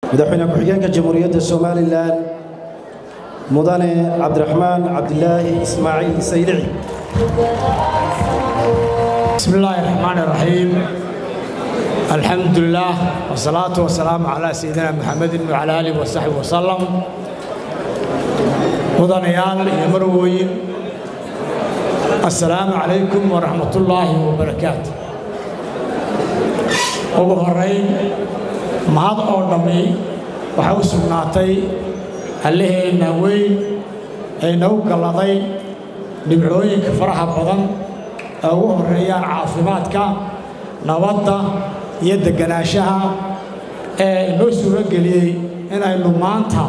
madaxweyne ku-xigeenka jamhuuriyadda somalilan mudane cabdiraxmaan cabdilaahi ismaaciil saylici بسم الله الرحمن الرحيم الحمد لله والصلاة والسلام على سيدنا محمد وعلى آله وصحبه وسلم مدنيال يا مرويين السلام عليكم ورحمة الله وبركاته ugu horeyn mahad oo dhammi waxay u sugnaatay alliheenna weyn ee nagu galladay dhibcooyinka faraha badan ee ugu horreeyaan caafimaadka nabadda iyo deganaanshaha ee inoo suuro geliyey inaynu maanta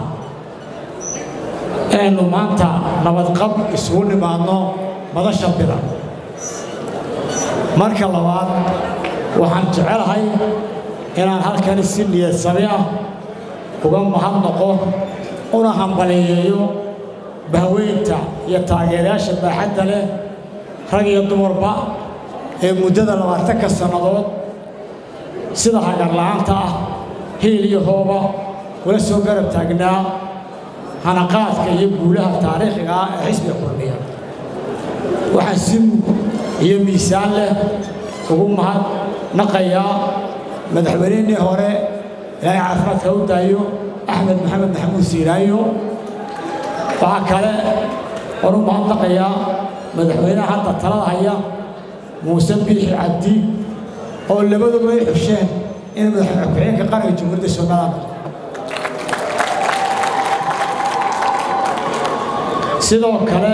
inaynu maanta nabadqab isugu nimaadno madasha bilan marka labaad waxaan jecelahay inaan halkani si niyad sami ah uga mahadnaqo una hambaliyeeyo bahweynta iyo taageerayaasha baaxadda leh rag iyo dumarba ee muddada labaatanka sannadood sida hagarla'aanta ah hiil iyo hooba kula soo garab taagnaa hanaqaadka iyo guulaha taariikhiga ah ee xisbiga kulmiya waxaan si mug iyo miisaan leh ugu mahad naqayaa madaxweynihii hore ilaahay caafimaadka u daayo axmed maxamed maxamuud siiraayo waxaa kale oon u mahadnaqayaa madaxweynaha hadda talada haya muuse biixi cabdi oo labaduba ay xusheen inay madaxweyne ku-xigeenka qaranka jamhuuriyadda somaliland sidoo kale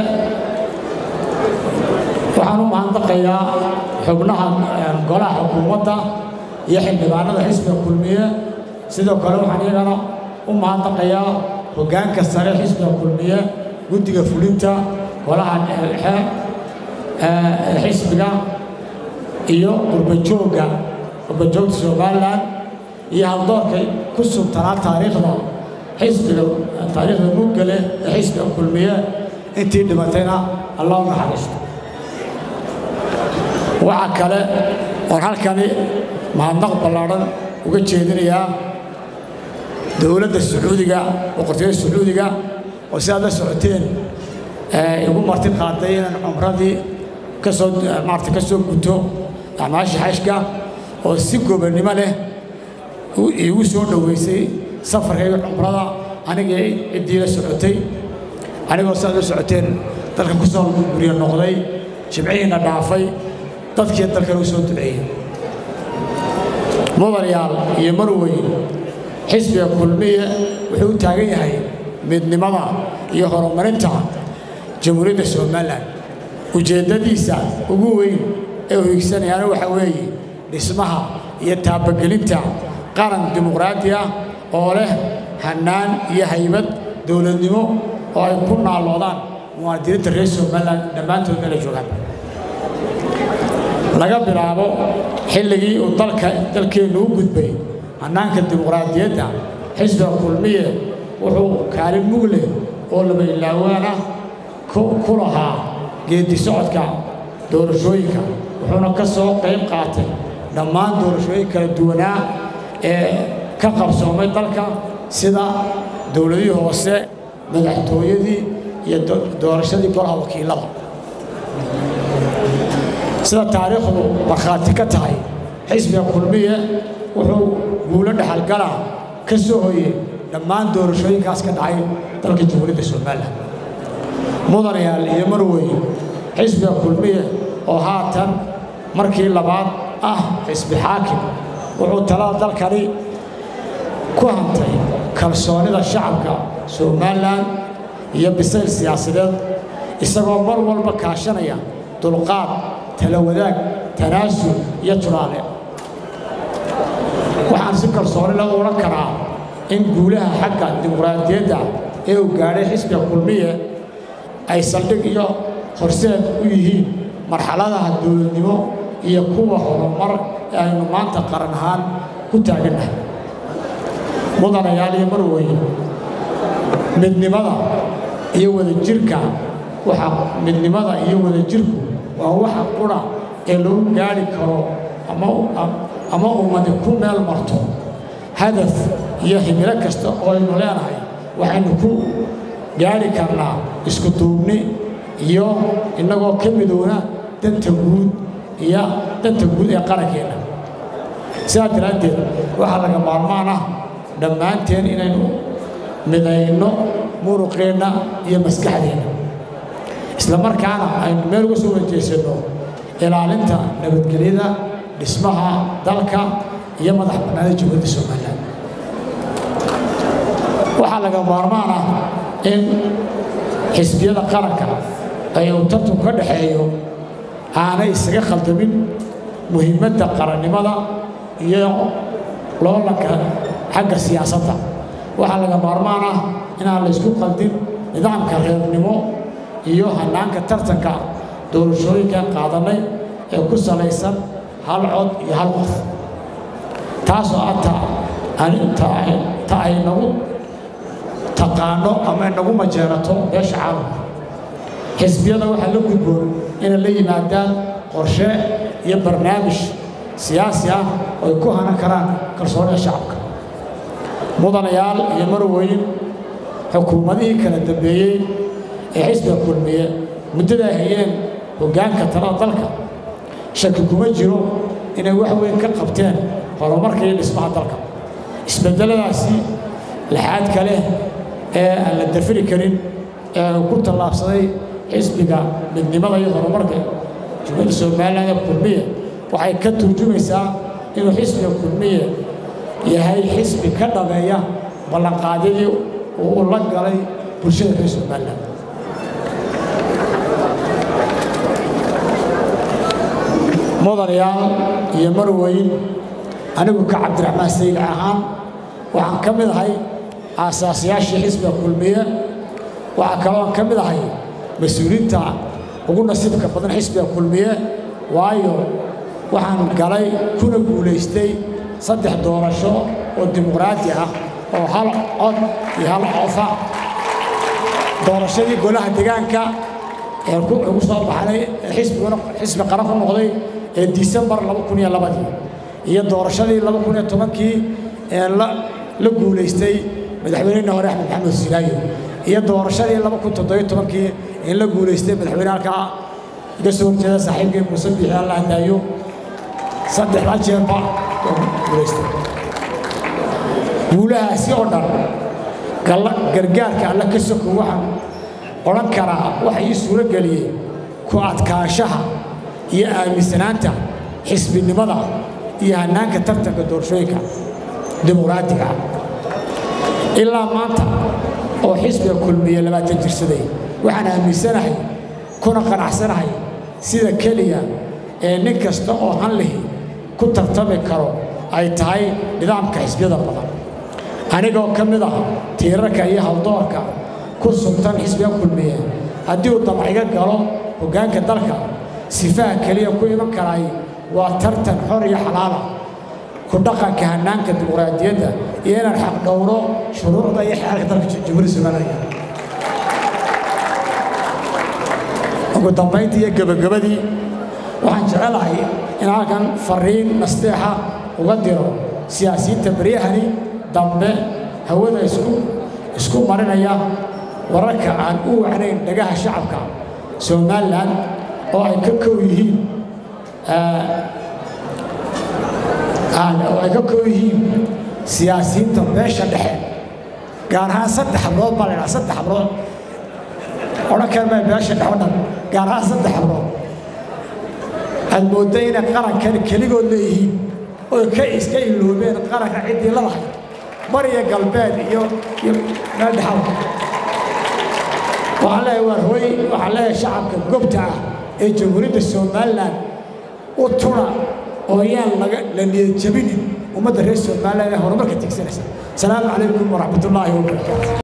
waxaan u mahadnaqayaa xubnaha golaha xukuumadda iyo xildhibaanada xisbiga kulmiye sidoo kale waxaan iyagana u mahadnaqayaa hoggaanka sare xisbiga kulmiye guddiga fulinta golaha dhexe xisbiga iyo qurbajoogga qurbajoogta somalilan iyo haldoorka ku subtanaa taariikhda xisbiga taariikhda muggale ee xisbiga kulmiye intii dhimatayna allah u naxariisto waxaa kale oon halkani mahadnaq ballaadhan uga jeedinayaa dowladda sacuudiga boqortooyada sacuudiga oo si aad la socoteen igu marti qaaday inaan cumradii kasoo maarata ka soo guto acmaasha xashka oo si gobonnimo leh iigu soo dhoweysay safarkayga cumrada anigii ciddii la socotay anigoo si aad la socoteen dalka ku soo guryo noqday jimcihiina dhaafay dadkii dalkan u soo duceeyey mudanayaal iyo marweyn xisbiga kulmiye wuxuu u taagan yahay midnimada iyo horumarinta jamhuuriyadda somalilan ujeeddadiisa ugu weyn ee u higsanayaana waxaa weeye dhismaha iyo taabagelinta qaran dimuqraadi ah oo leh hannaan iyo haybad dowladnimo oo ay ku naalloodaan muwaadiniinta reer somalilan dhammaantood meela joogaan laga bilaabo xilligii uu dalka dalkeennu u gudbay hannaanka dimuqraadiyadda xisbiga kulmiye wuxuu kaalin mug leh oo laba ilaawaan ah ku lahaa geeddi socodka doorashooyinka wuxuuna ka soo qayb qaatay dhammaan doorashooyin kala duwanaa ee ka qabsoomay dalka sida dowladihii hoose madaxtooyadii iyo doorashadii golaha wakiilada sida taariikhdu markhaati ka tahay xisbiga kulmiye wuxuu guulo dhexalgala ka soo hoyey dhammaan doorashooyinkaas ka dhacay dalka jamhuuriyadda somalilan mudanayaal iyo marwey xisbiga kulmiye oo haatan markii labaad ah xisbi xaakim wuxuu talada dalkani ku hantay kalsoonida shacabka somalilan iyo bisayl siyaasadeed isagoo mar walba kaashanaya dulqaad tala wadaag tanaasul iyo tulaale waxaan si kalsooni la odhan karaa in guulaha xagga dimuqraadiyadda ee uu gaadhay xisbiga kulmiye ay saldhig iyo horseed u yihiin marxaladaha dowladnimo iyo kuwa horumar ee aynu maanta qaran ahaan ku taagannahay mudanayaal iyo marweye midnimada iyo wadajirka waxa midnimada iyo wadajirku waa waxa qura ee lagu gaadhi karo ama ama ummadi ku meel marto hadaf iyo himilo kasta oo aynu leenahay waxaynu ku gaari karnaa isku duubni iyo innagoo ka midoona danta guud iyo danta guud ee qarankeenna sidaa daraaddeed waxaa laga maarmaan ah dhammaanteen inaynu midayno muruqeenna iyo maskaxdeenna isla markaana aynu meel uga soo wajeysanno ilaalinta nabadgelyada dhismaha dalka iyo madax bannaanida jamhuuriyadda somalilan waxaa laga maarmaan ah in xisbiyada qaranka ay uu tartanku ka dhaxeeyo aanay isaga khaldamin muhiimadda qarannimada iyo loolanka xagga siyaasadda waxaa laga maarmaan ah inaan la ysku qaldin nidaamka reernimo iyo hannaanka tartanka doorashooyinkan qaadannay ee ku salaysan hal cod iyo hal qof taasoo ah ta ay nagu taqaano ama nagu majeerato beesha caalamka xisbiyada waxaa la gudboon inay la yimaadaan qorshe iyo barnaamij siyaasi ah oo ay ku hanan karaan kalsoonida shacabka mudanayaal iyo marweyn xukuumadihii kala dambeeyey ee xisbiga kulmiye muddada ay hayeen hoggaanka talada dalka shaki kuma jiro inay wax weyn ka qabteen horumarka iyo dhismaha dalka isbeddeladaasi laxaadka leh ee aan la dafiri karin ee uu ku tallaabsaday xisbiga midnimada iyo horumarka jumhuriyadda somalilan ee kulmiye waxay ka turjumaysaa inuu xisbiga kulmiye yahay xisbi ka dhameeya ballanqaadyadii uu la galay bulshada reer somalilan mudanayaal iyo marweyn anigu ka cabdiraxmaan sayid ahaan waxaan ka mid ahay aasaasayaashii xisbiga kulmiye waxaa kalooan ka mid ahay mas-uuliinta ugu nasiibka badan xisbiga kulmiye waayo waxaan galay kuna guulaystay saddex doorasho oo dimuqraadi ah oo hal cod iyo hal cofa doorashadii golaha degaanka ee ugu soo baxnay xisbiguna xisbi qaran ku noqday ee disembar laba kun iyo labadii iyo doorashadii laba kun iyo tobankii ee la guulaystay madaxweynehina hore axmed maxamed silaayo iyo doorashadii laba kun toddobiyo tobankii in la guulaystay madaxweyne halkaa iga soo horjeeda saaxiibkii muuse biixi alla hadaayo saddexda jeerba oo guulaystay guulahaasi oo dhan gargaarka alla ka soko waxaan odhan karaa waxa ii suuro geliyey ku adkaanshaha iyo aaminsanaanta xisbinimada iyo hannaanka tartanka doorashooyinka dimuqraadiga ilaa maanta oo xisbiga kulmiye labaatan jirsaday waxaan aaminsanahay kuna qanacsanahay sida keliya ee nin kasta oo hanlihi ku tartami karo ay tahay nidaamka xisbiyada badan anigoo ka mid ah tiirarka iyo hawdoorka ku sugtan xisbiga kulmiye haddii uu damciga galo hoggaanka dalka sifaha keliya ku iman karaay waa tartan xor iyo xalaala ku dhaqanka hannaanka dimuqraadiyadda iyo inaan xaq dhowro shuruucda iyo xeerka dalka jamhuuriyadda somaliya ugu dambayntii iyo gebagabadii waxaan jecelahay in halkan fariin nasteexa uga diro siyaasiyiinta beryahani dambe hawada isku isku marinaya wararka aan u wacnayn dhagaha shacabka somalilan oo ay ka kow yihiin oo ay ka kow yihiin siyaasiyiinta beesha dhexe gaar ahaan saddex hablood baa la ydhaha saddex hablood odhan kara maa beesha dhexe o dhan gaar ahaan saddex hablood aad moodda inay qarankan keligood leeyihiin oy ka iska iloobeen qaranka ciddii ladahay bariya galbeed iyo iyo meel dhexal waxaan leeyahay waar hooy waxaan leeyahay shacabka gobta ah ee jamhuuriyadda somalilan u tuna oo yaan laga la niyad jabinin ummadda reer somalilan ee horumarka tigsanaysa asalaamu calaykum waraxmatullaahi wabarakaatu